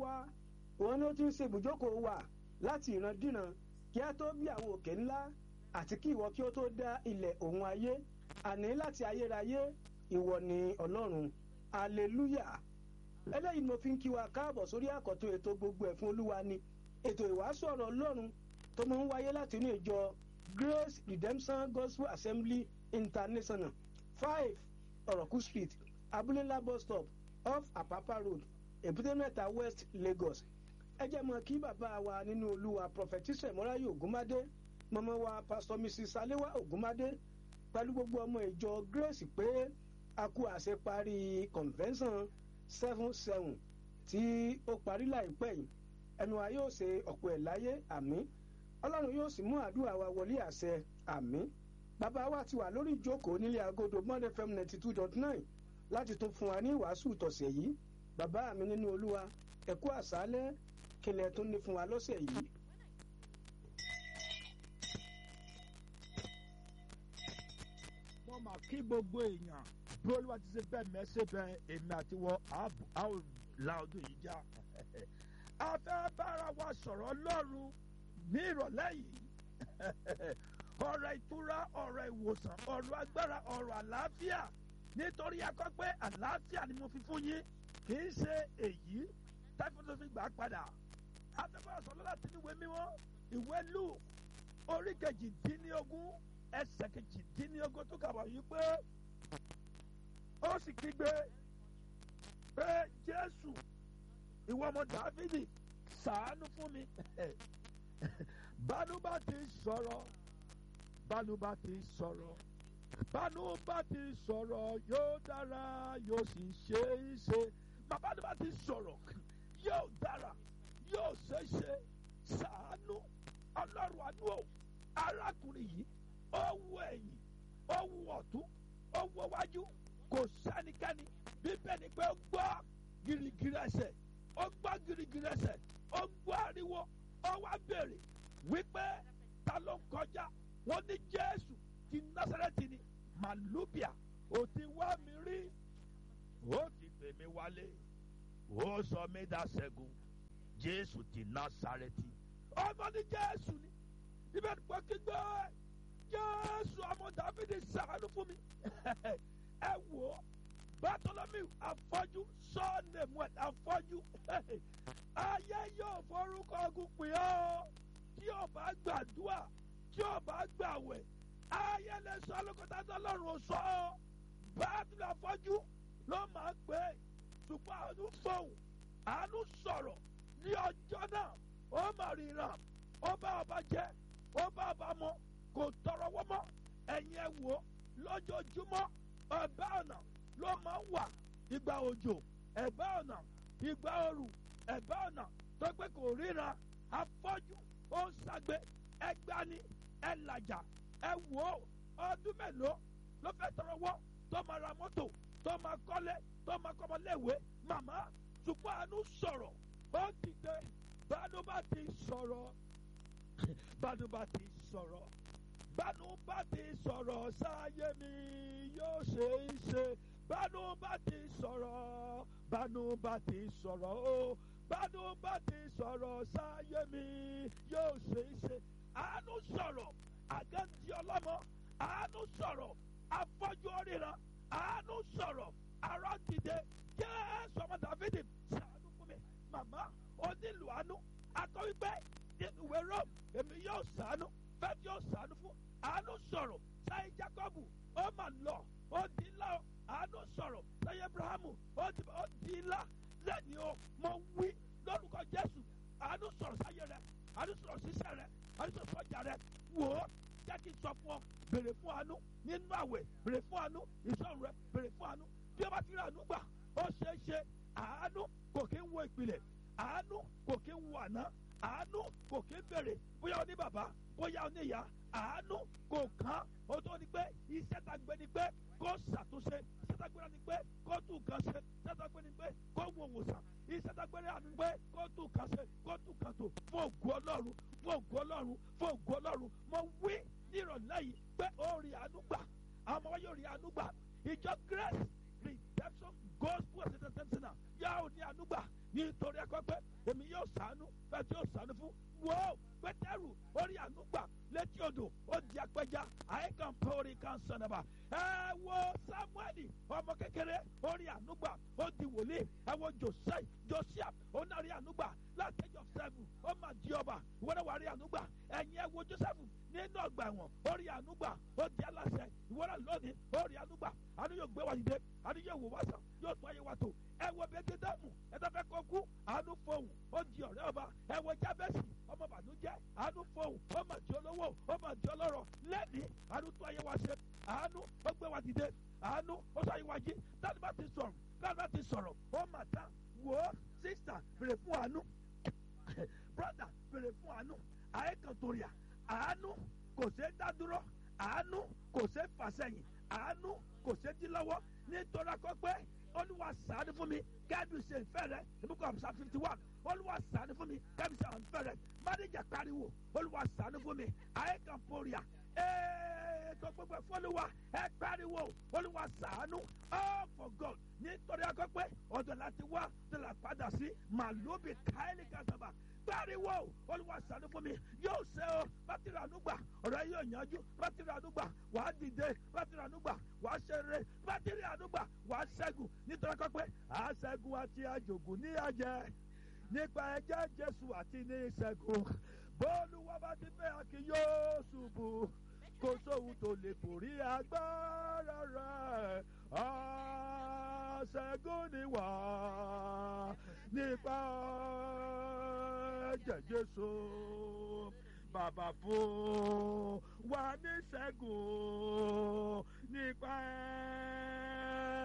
wá òun ló ti ń ṣe ibùjókòó wa láti ìrandíran kí a tó bí àwọn òkè ńlá àti kí ìwọ kí ó tó dá ilẹ̀ òun ayé àní láti ayérayé ìwọ ni ọlọ́run hallelujah eléyìí ni mo fi ń kí wa káàbọ̀ sórí àkọ́tún ètò gbogbo ẹ̀ fún olúwa ni ètò ìwàásù ọ̀rọ̀ ọlọ́run tó máa ń wáyé láti inú ìjọ grace redemption gospel assembly international five ọ̀rọ̀kú street abúlélá bus stop off apapa road èbúté mẹ́ta west lagos ẹ jẹ́ mọ́ kí bàbá wa nínú olúwa prophetess mọ́ráyò ògúnmádé mọ́mọ́ wa pastor mrs salewa ògúnmádé pẹ̀lú gbogbo ọmọ ìjọ grace pé a kú àṣeparí convention seven seven tí ó parí láìpẹ́ yìí ẹnu wa yóò ṣe ọ̀pọ̀ ẹ̀ láyé àmì ọlọ́run yóò sì mú àdúrà wa wọlé àṣẹ àmì bàbá wa ti wà lórí ìjókòó nílé agodo monday fm ninety two dot nine láti tún fún wa ní ìwàásù tọ̀sẹ̀ yìí bàbá mi nínú olúwa ẹ̀kú àṣálẹ́ kílẹ̀ tó ní fún wa lọ́sẹ̀ yìí. mo mà kí gbogbo èèyàn bí olúwa ti ṣe bẹ́ẹ̀ mẹ́sẹ̀ bẹ́ẹ̀ èmi àti wọ a ó la ọdún yìí já a fẹ́ bára wa sọ̀rọ̀ lọ́rùn ní ìrọ̀lẹ́ yìí ọ̀rọ̀ ìtura ọ̀rọ̀ ìwòsàn ọ̀rọ̀ agbára ọ̀rọ̀ àlàáfíà nítorí akọ́ pé àlàáfíà ni mo fi fún yín kì í ṣe èyí táfíńtò fi gbà padà a fẹ́ bára sọ̀rọ̀ láti níwèé mímọ́ ìwé lù orí kejìdínlógún ẹsẹ̀ kejìdínlógún tó kà wá yìí pé ó sì kígbe pé jésù ìwọ ọmọ dáfídì ṣàánú fún mi bánúbà ti sọ̀rọ̀ bánúbà ti sọ̀rọ̀ bánúbà ti sọ̀rọ̀ yóò dára yóò sì ṣe é ṣe bánúbà ti sọ̀rọ̀ yóò dára yóò ṣe é ṣe ṣàánú ọlọ́run àánú o arákùnrin yìí ó wù ẹ̀yìn ó wù ọ̀tún ó wù wájú kò sẹ́nikẹ́ni bíbẹ̀ ni pé ó gbọ́ girigiri ẹsẹ̀ ó gbọ́ girigiri ẹsẹ̀ ó gbọ́ ariwo ó wá béèrè wípé ta ló ń kọjá wọ́n ní jésù ti násàrẹ́tì ni màlúbíà ó ti wá mi rí ó ti pè mí wálé ó sọ mí dá ṣẹ́gun jésù ti násàrẹ́tì ọmọ ní jésù ni ibẹ̀ ni pé kí gbọ́ jésù ọmọ dáfídì ṣàánú fún mi ẹ wò ó bàtọlọmí afọjú sọọnẹmú afọjú ayé yóò forúkọ ogun pè ọ́ tí o bá gbàdúrà tí o bá gbàwẹ̀ ayé lè sọ lókòtà tọ́lọ́run sọ ọ́ bàtọlọ afọjú ló máa ń pè é ṣùgbọ́n àánú fòun àánú sọ̀rọ̀ ní ọjọ́ náà ó mà ríran ó bá ọba jẹ ó bá ọba mọ kò tọrọ wọ́n mọ́ ẹ̀yin ẹ̀ wò lójoojúmọ́ ẹ̀bá ọ̀nà ló máa ń wà ìgbà òjò ẹ̀bá ọ̀nà ìgbà ooru ẹ̀bá ọ̀nà tó pé kò ríran afọ́jú ó ń ṣàgbé ẹgbani ẹlàjà ẹ wò ó ọdún mélòó ló fẹ́ tọrọ wọ́ tó máa ra mọ́tò tó máa kọ́lé tó máa kọ́mọléèwé màmá ṣùgbọ́n àánú sọ̀rọ̀ ó dìde bánú bá ti sọ̀rọ̀ bánú bá ti sọ̀rọ̀ bánú bá ti sọ̀rọ̀ sáyé mi yóò ṣe é ṣe bánú bá ti sọ̀rọ̀ bánú bá ti sọ̀rọ̀ o bánú bá ti sọ̀rọ̀ sáyé mi yóò ṣe é ṣe àánú sọ̀rọ̀ àgáǹtí ọlọ́mọ àánú sọ̀rọ̀ afọ́jú oríran àánú sọ̀rọ̀ ará dìde jésù ọmọ dàvídì ṣàánú fún mi màmá ó nílò àánú akọ wípé nínú ìwé rome èmi yóò ṣàánú fẹ́ẹ́ yóò ṣàánú fún àánú sọ̀rọ̀ sáyé jacobu ó mà lọ ó di ńlá o àánú sọ̀rọ̀ sáyé abrahamu ó di ó di ńlá lẹ́yìn o mo wí lórúkọ jésù àánú sọ̀rọ̀ sáyé rẹ àánú sọ̀rọ̀ sísẹ́ rẹ àánú sọ̀rọ̀ sọ́jà rẹ wò ó jẹ́ kí n sọ fún ọ bèrè fún àánú nínú àwẹ̀ bèrè fún àánú ìṣòro rẹ bèrè fún àánú bí o bá ti rí àánú gbà ó ṣeé ṣe àánú kò kí ń wo ìpìlẹ̀ àánú kò kí ń wo àná àánú kò kí ń bèrè bóyá o ní bàbá bóyá o ní ìyá àánú kò kán o tó ní pé iṣẹ́ ta gbé ni pé kó ṣàtúnṣe iṣẹ́ ta gbé ni pé kó tún nǹkan ṣe iṣẹ́ ta gbé ni pé kó wo òwòsàn iṣẹ́ ta gbé ni pé kó tún nǹkan ṣe kó tún nǹkan tó fún ògùn ọlọ́run fún ògùn ọlọ́run fún ògùn ọlọ́run mo wí ní ìrọ̀lẹ́ yìí pé ó rí àánú gbà àwọn ọmọ yóò rí àánú gbà ìjọ grace redemption gospel center center yà ó ní àánú gbà nítorí ẹ̀kọ́ pé èmi yóò sànú fẹ́ tí yóò sànú fún wo pétérù orí ànúgbà létí odò ó di apẹja àìkàn pé orí kan sànàbà ẹ wo samueli ọmọ kékeré orí ànúgbà ó di wòlíì ẹ wo joseph josiah ó náà rí ànúgbà láti age of seven ó mà di ọba ìwọ́n wà rí ànúgbà ẹ̀yin ẹ wo joseph nínú ọgbà ẹ̀wọ̀n ó rí ànúgbà ó di aláṣẹ ìwọ́n lónìí ó rí ànúgbà àánú yóò gbé wa dìde àánú yóò wò wá sàn yóò tún ayé wa tó ẹ wo bẹ́ẹ̀ dáàmú ẹ tó fẹ́ kó kú àánú fohùn ó di ọ̀rẹ́ ọba ẹ wo jábẹ́sì ọmọ bànújẹ́ àánú fohùn ó mà di olówó ó mà di ọlọ́rọ̀ lẹ́ni àánú tún ayé wa ṣe àánú ó gbé wa dìde àánú ó sọ ayé wa jí táwọn bá ti sọ̀rọ̀ táwọn bá ti sọ̀rọ̀ ó mà tán wò ó sísà bèrè fún àánú brother bèrè fún àánú àyẹ̀kàntòrìà àánú kò ṣeé dá dúró àánú kò ṣeé fàsẹ́yìn àánú kò ṣeé dí lọ́wọ́ nítorí akọ pé olúwa ṣàánú fún mi kẹ́ẹ̀dù ṣe ìfẹ́ rẹ ìbúkọ àmúṣà fifty one olúwa ṣàánú fún mi kẹ́ẹ̀dù ṣe ìfẹ́ rẹ mádìjà pariwo olúwa ṣàánú fún mi àyẹ̀kànpọ̀rìà ètò gbogbo fọlùwà ẹ pariwo olúwa ṣàánú all for God nítorí akọ pé ọ̀dọ̀ láti wá tó la padà sí màlúùbí káyọ̀lì kàtàbà pariwo olúwa ṣàánú fún mi yóò ṣe o bátìrì ànúgbà ọ̀rọ̀ yóò yanjú bátìrì ànúgbà wàá dìde bátìrì ànúgbà wàá ṣeré bátìrì ànúgbà wàá ṣẹ́gun nítorí kọ́ pé àṣẹ́gun àti àjògùn ní àjẹ́ nípa ẹ̀jẹ̀ jésù àti ní ìṣẹ́gun bólúwa bá ti fẹ́ akí yóò ṣubú kò sóhun tó lè borí agbára rẹ̀ àṣẹ́gun ni wà nípa ẹ̀jẹ̀ jésù bàbá fún wa ní ṣẹ́gun nípa ẹ̀.